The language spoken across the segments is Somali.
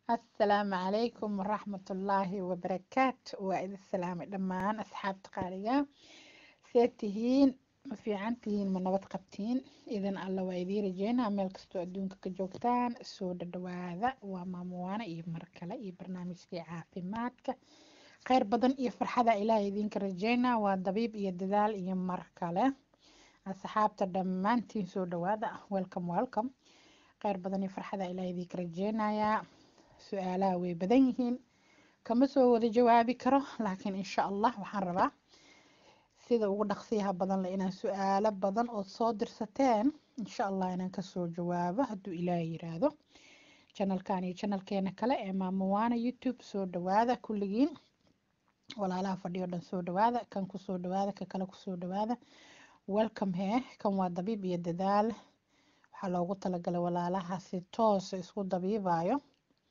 asalaamu calaykum waraxmatullaahi wabarakaatu waa idin salaamay dhammaan asxaabta qaaliga see tihiin ma fiican tihiin ma nabad qabtiin idan alla waa idiin rajeynaa meel kastoo adduunka ka joogtaan soo dhadhawaada waa maamuwaana iyo mar kale iyo barnaamijkii caafimaadka kheyr badan iyo farxada ilaah idinka rajeynaa waa dabiib iyo dadaal iyo mar kale asxaabta dhammaantiin soo dhawaada welcome welcome kheyr badan iyo farxada ilaah idinka rajeynayaa su-aalaha way badan yihiin kama soo wada jawaabi karo laakiin insha allah waxaan rabaa sida ugu dhaqsiyaha badan le inaan su-aalo badan ood soo dirsateen insha allah inaan kasoo jawaabo hadduu ilaah yiraahdo janalkan iyo janalkeena kale ee maamuwaana youtube soo dhawaada kulligiin walaalaha fadhiyo dhan soo dhawaada kan kusoo dhawaada ka kale kusoo dhawaada welcome hee kan waa dabiib iyo dadaal waxaa loogu talagalay walaalaha si toosa isku dabiibayo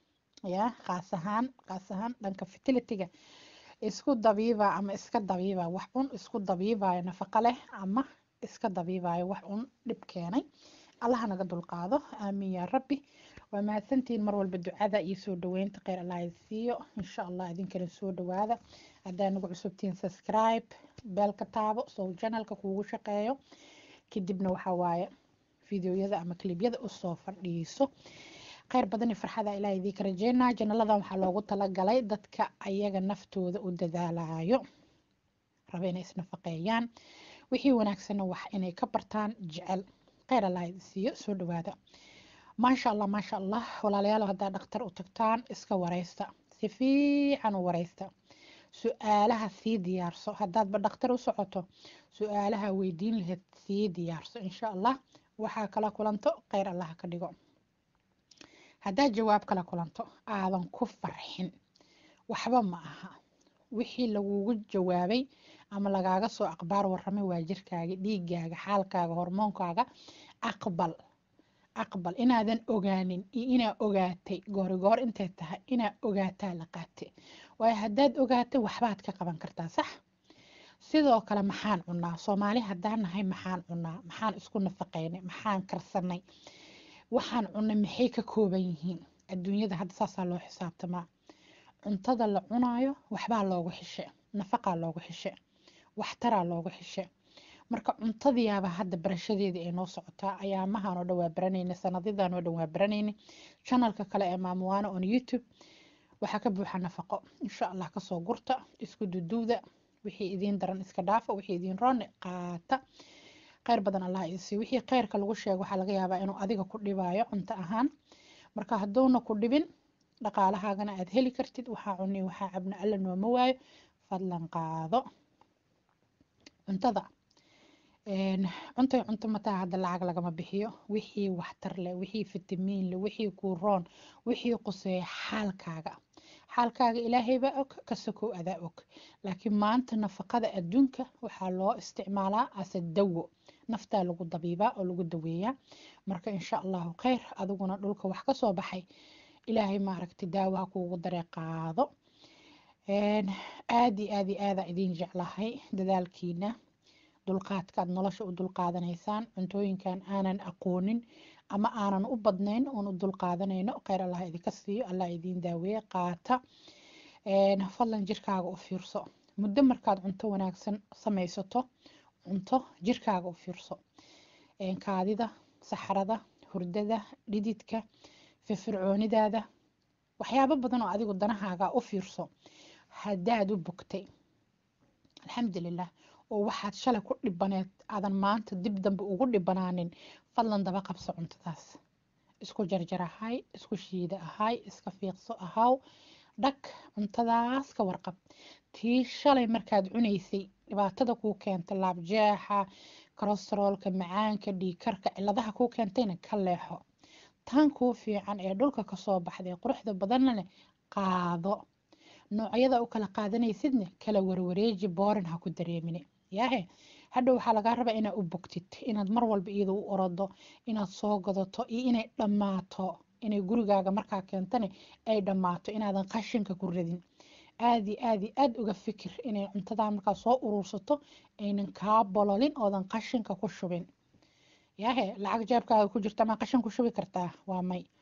ya qaas ahaan qaas ahaan dhanka fertilityga isku dabiiba ama iska dabiiba wax un isku dabiibayo nafaqo leh ama iska dabiibayo wax un dhib keenay allaha naga dulqaado aamiin yaa rabbi waa mahadsantihiin mar walba ducada iyo soo dhaweynta kheyr allah siiyo insha allah idinkana soo dhawaada haddaa nagu cusubtihiin subscribe beelka taabo sow janalka kuugu shaqeeyo kadibna waxaa waaye fideoyada ama klibyada usoo fadhiiso kheyr badan iyo farxada ilaah idiinka rajeynaa janaladan waxaa loogu talagalay dadka ayaga naftooda u dadaalayo raba inay isnafaqeeyaan wixii wanaagsanna wax inay ka bartaan jecel kheyr allah idi siiyo soo dhawaada maasha allah maasha allah walaalayaal haddaa dhakhtar u tagtaan iska wareysta si fiican u wareysta su-aalaha sii diyaarso haddaadba dhakhtar u socoto su-aalaha weydiin lahayd sii diyaarso insha allah waxaa kala kulanto kheyr allah ka dhigo haddaad jawaab kala kulanto aadan ku farxin waxba ma aha wixii lagugu jawaabay ama lagaaga soo aqbaar waramay waa jirkaaga dhiigaaga xaalkaaga hormoonkaaga aqbal aqbal inaadan ogaanin iyo inaa ogaatay goorigoor intay tahay inaa ogaataa la qaatay waayo haddaad ogaatay waxbaad ka qaban kartaa sax sidoo kale maxaan cunaa soomaali haddaan nahay maxaan cunaa maxaan isku nafaqeynay maxaan karsanay waxaan cunay maxay ka kooban yihiin adduunyada hadda saasaa loo xisaabtamaa cuntada la cunaayo waxbaa loogu xishe nafaqaa loogu xishe waxtaraa loogu xishe marka cuntadiyaaba hadda barashadeedii ay noo socotaa ayaamahan oo dhan waa baranayna sanadyadan oo dhan waa baranayna janalka kale ee maamuwaana on youtube waxaa ka buuxa nafaqo insha allah kasoo gurta isku duduwda wixii idiin daran iska dhaafa wixii idiin roone qaata kheyr badan allah isi wixii kheyrka lagu sheego waxaa laga yaabaa inuu adiga ku dhibaayo cunto ahaan marka hadduuna ku dhibin dhaqaalahaagana aad heli kartid waxaa cuni waxaa cabna alla nooma waayo fadlan qaado cuntada cuntay cunto mataa hadda lacag lagama bixiyo wixii waxtar leh wixii fitamiin leh wixii kuroon wixii quseeya xaalkaaga xaalkaaga ilaahaybaa og ka sokow adaa og laakiin maanta nafaqada adduunka waxaa loo isticmaalaa ase dawo naftaa lagu dabiibaa oo lagu daweeyaa marka insha allahu kheyr adiguna dhulka wax kasoo baxay ilaahay maaragtay daawaha kuugu daree qaado aad iyo aad iyo aadaa idiin jeclahay dadaalkiina dulqaadkaad nolosha u dulqaadanaysaan cuntooyinkan aanan aqoonin ama aanan u badnayn oon u dulqaadanayno kheyr allah idinka siiyo allah idiin daaweeye qaata fadlan jirkaaga u fiirso muddo markaad cunto wanaagsan samaysato cunto jirkaaga u fiirso kaadida saxrada hurdada dhididka firfircoonidaada waxyaabo badan oo adigu danahaaga u fiirso haddaad u bogtay alxamdulilah oo waxaad shalay ku dhibaneed aadan maanta dib dambe ugu dhibanaanin fadlan daba qabso cuntadaas isku jarjar ahay isku shiida ahay iska fiiqso ahaw dhag cuntadaas ka warqab tii shalay markaad cunaysay dhibaatada kuu keenta laabjeexa kolesteroolka macaanka dhiigkarka ciladaha kuu keentayna ka leexo tan kuu fiican ee dhulka kasoo baxday quruxda badanna leh qaado noocyada u kala qaadanaysidna kala warwareeji boorin ha ku dareemine yaahe hadha waxaa lagaa rabaa inaad u bogtid inaad mar walba iyada u orodo inaad soo gadato iyo inay dhammaato inay gurigaaga markaa keentane ay dhammaato inaadan qashinka ku radin aadi aadi aad uga fikir inay cuntadaa markaa soo urursato aynan kaa bololin oodan qashinka ku shubin yaahe lacag jeebkaaga ku jirta maa qashin ku shubi kartaa waa may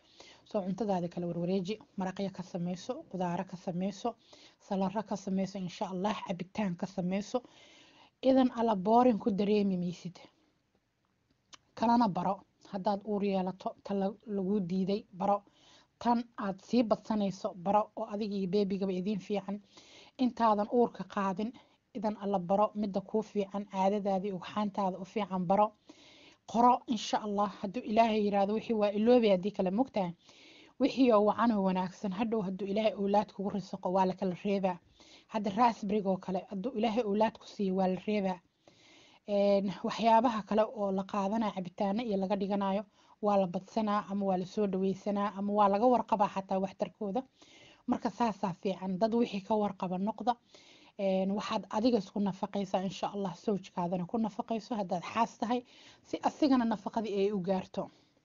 soo cuntadaada kala warwareeji maraqyo ka sameyso qudaaro ka sameyso salaro ka sameyso insha allah cabitaan ka sameyso idan alla boorin ku dareemi maysid kalana baro haddaad uur yeelato tan lagu diiday baro tan aad sii badsanayso baro oo adiga iyo beebigaba idiin fiican intaadan uurka qaadin idan alla baro midda kuu fiican caadadaadii ugxaantaada u fiican baro qoro insha allah hadduu ilaahay yiraahdo wixii waa iloobi haddii kale mogtahay wixii oo wacanoo wanaagsan hadhow hadduu ilaahay owlaad kugu risaqo waa lakala reebaa hadda raasbrig oo kale hadduu ilaahay owlaad ku siiyo waa la reebaa waxyaabaha kale oo la qaadanayo cabitaano iyo laga dhiganayo waa la badsanaa ama waa lasoo dhaweysanaa ama waa laga warqabaa xataa waxtarkooda marka saasaa fiican dad wixii ka warqaba noqda waxaad adiga isku nafaqaysaa insha allah sawjkaadana ku nafaqayso haddaad xaas tahay si asigana nafaqadii ay u gaarto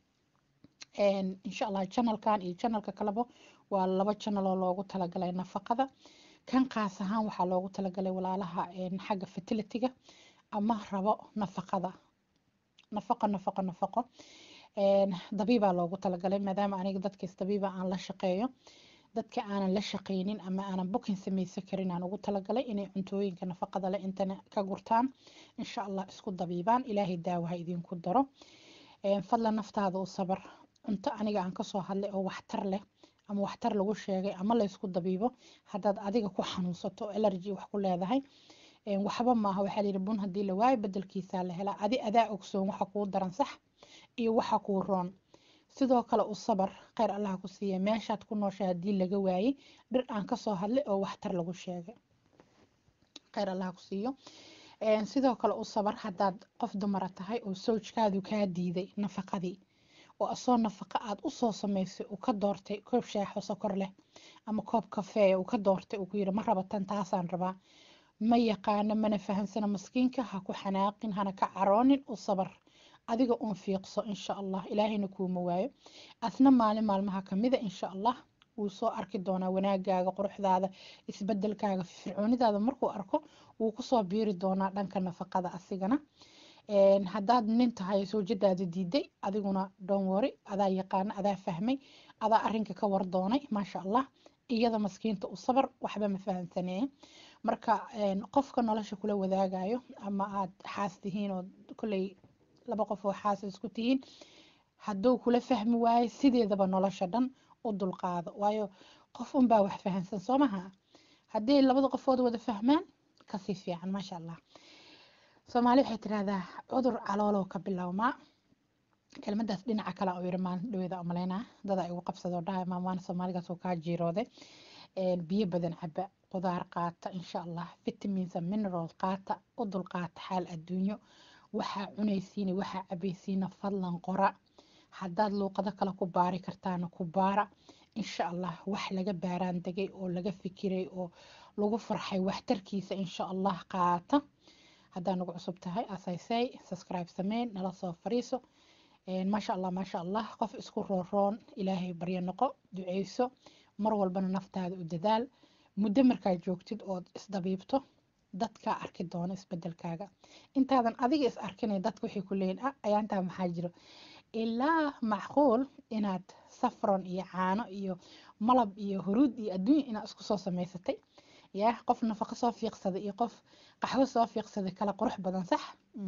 insha allah janalkan iyo janalka kaleba waa laba janal oo loogu talagalay nafaqada kan qaas ahaan waxaa loogu talagalay walaalaha xagga fertilitiga ama rabo nafaqada nafaqo nafaqo nafaqo dabiibaa loogu talagalay maadaama aniga dadkaas dabiiba aan la shaqeeyo dadka aanan la shaqeynin ama aanan bukin sameysan karin aan ugu talagalay inay cuntooyinka nafaqada leh intana ka gurtaan insha allah isku dabiibaan ilaahay daawaha idinku daro fadlan naftaada u sabar cunto aniga aan kasoo hadlay oo waxtar leh ama waxtar lagu sheegay ama laysku dabiibo haddaad adiga ku xanuunsato allergy wax ku leedahay waxba maaha waxaa layidhi bun haddii la waayo bedelkiisaa la helaa adi adaa ogsoon waxa kuu daran sax iyo waxa kuu roon sidoo kale u sabar kheyr allah ku siiya meeshaad ku nooshay haddii laga waayey dhir aan kasoo hadlay oo waxtar lagu sheegay kheyr allah ku siiyo sidoo kale u sabar haddaad qof dumara tahay oo sawjkaadu kaa diiday nafaqadii oo asoo nafaqa aad usoo samaysay uu ka doortay koob shaaxo sokor leh ama koob kafeeya uu ka doortay uu ku yidhi ma rabatan taasaan rabaa ma yaqaano mana fahamsana maskiinka ha ku xanaaqin hana ka caroonin u sabar adiga uun fiiqso insha allah ilaahayna kuuma waayo asna maalin maalmaha kamida insha allah wuu soo arki doonaa wanaagaaga quruxdaada isbedelkaaga fircoonidaada markuu arko wuu kusoo biiri doonaa dhanka nafaqada asigana haddaad nin tahay sawjadaada diiday adiguna donwori adaa yaqaana adaa fahmay adaa arinka ka war doonay maasha allah iyada maskiinta u sabar waxba ma fahamsanee marka qofka nolosha kula wadaagayo ama aad xaas tihiin oo kolley laba qof oo xaas isku tihiin hadduu kula fahmi waayo sideedaba nolosha dhan u dulqaado waayo qof unbaa wax fahamsan soo maha haddii labada qofood wada fahmaan kasii fiican maasha allah soomaali waxay tirahdaa cudur caloolow ka bilowmaa kelmadaas dhinaca kale oo yiri maalin dhaweeda umaleynaa dada igu qabsadoo dhahay maamaana soomaaligaas oo kaa jiirooday biyo badan caba qudaar qaata insha allah vitamins and minerals qaata u dulqaata xaal adduunyo waxaa cunaysiina waxaa cabaysiina fadlan qora haddaad luuqado kale ku baari kartaana ku baara insha allah wax laga baaraan degay oo laga fikiray oo lagu farxay waxtarkiisa insha allah qaata haddaa nagu cusub tahay asaysay subscribe sameyn nala soo fariiso maasha allah maasha allah qof isku rooroon ilaahay baryo noqo duceyso mar walbana naftaada u dadaal muddo markaad joogtid ood isdabiibto dadkaa arki doono isbedelkaaga intaadan adiga is arkinay dadka waxay ku leeyihin ah ayaantaa maxaa jiro ilaa macquul inaad safron iyo caano iyo malab iyo huruud iyo adduunya inaad isku soo samaysatay yaa qof nafaqo soo fiiqsaday iyo qof qaxwo soo fiiqsaday kala qurux badan sax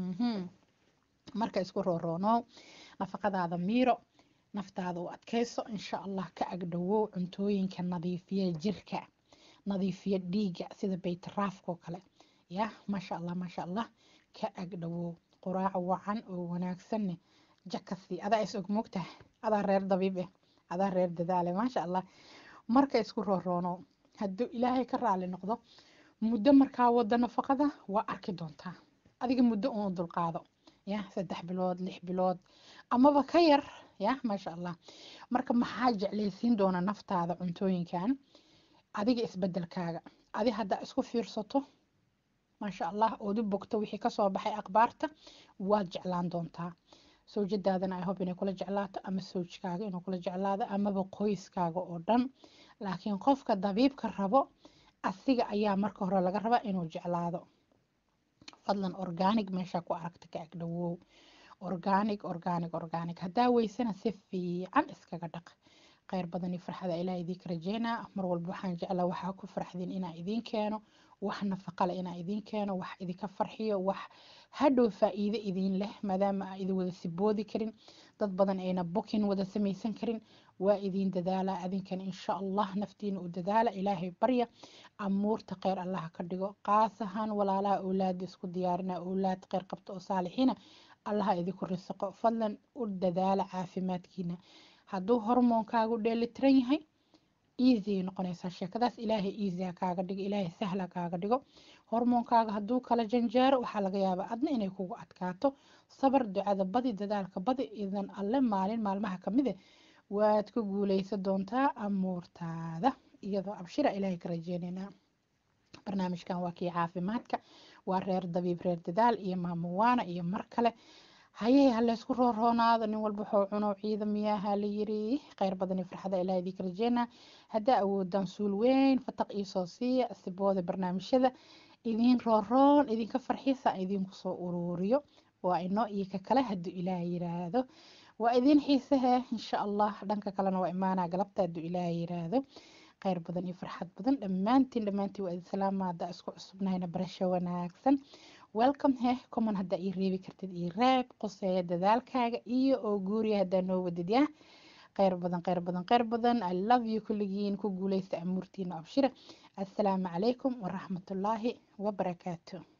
marka isku rooroonow nafaqadaada miiro naftaada u adkayso insha allah ka agdhowow cuntooyinka nadiifiya jirka nadiifiya dhiigga sida baytaraafkoo kale ya maasha allah maasha allah ka agdhowow quraac wacan oo wanaagsanne jakasi adaa is og moogtaha adaa reer dabiib eh adaa reer dadaale maasha allah marka isku rooroonow hadduu ilaahay ka raali noqdo muddo markaa wada nafaqada waa arki doontaa adiga muddo uun dulqaado ya saddex bilood lix bilood amaba ka yar ya maasha allah marka maxaa jeclaysiin doona naftaada cuntooyinkan adiga isbedelkaaga adi haddaa isku fiirsato maasha allah ood u bogto wixii kasoo baxay akhbaarta waad jeclaan doontaa sawjadaadana i hope inay kula jeclaato ama sawjkaaga inuu kula jeclaado amaba qoyskaaga oo dhan laakiin qofka dabiibka rabo asiga ayaa marka hore laga rabaa inuu jeclaado fadlan organic meesha ku aragta ka agdhowow organic organic organic haddaa weysana si fiican iskaga dhaq kheyr badan iyo farxada ilaah idinka rajeynaa mar walba waxaan jeclaa waxaa ku farxdin inaa idiin keeno wax nafaqale inaa idiin keeno wax idinka farxiyo wax hadhow faa-iido idiin leh maadaama aa idin wada siboodi karin dad badan ayna bokin wada samaysan karin waa idiin dadaalaa adinkan insha allah naftiina u dadaala ilaahay barya amuurta kheyr allaha ka dhigo qaas ahaan walaalaha owlaada isku diyaarina owlaad kheyr qabta oo saalixiina allaha idinku risaqo fadlan u dadaala caafimaadkiina hadduu hormoonkaagu dheelitiran yahay easy noqonaysaa sheekadaas ilaahay easy ha kaaga dhigo ilaahay sahla kaaga dhigo hormoonkaaga hadduu kala janjaaro waxaa laga yaabaa adna inay kugu adkaato sabar ducada badi dadaalka badi idan alle maalin maalmaha kamide waad ku guuleysan doontaa amuurtaada iyadoo abshira ilaahay ka rajeyneynaa barnaamijkan waa kii caafimaadka waa reer dabiib reer dadaal iyo maamuwaana iyo mar kale hayey haleysku rooroonaado nin walba wuxuu cuno ciidamiyaha la yiri kheyr badan iyo farxada ilaah idinka rajeynaa haddaa awoodaan suul weyn fataq iisoo siiya sibooda barnaamijyada idiin rooroon idinka farxiisa idinku soo uruuriyo waa inoo iyo ka kale hadduu ilaah yiraahdo waa idiin xiisahe insha allah dhanka kalena waa imaanaa galabta hadduu ilaah yiraahdo kheyr badan iyo farxad badan dhammaantiin dhammaantiin waa idin salaama haddaa isku cusubnahayna barasho wanaagsan welcome heh common haddaa ii reebi kartid ii reeb qoseeya dadaalkaaga iyo oo guuriya haddaa noo wadid yah kheyr badan kheyr badan kheyr badan i love you kulligiin ku guuleysta amuurtiina abshira assalaamu calaykum waraxmatullaahi wabarakaatu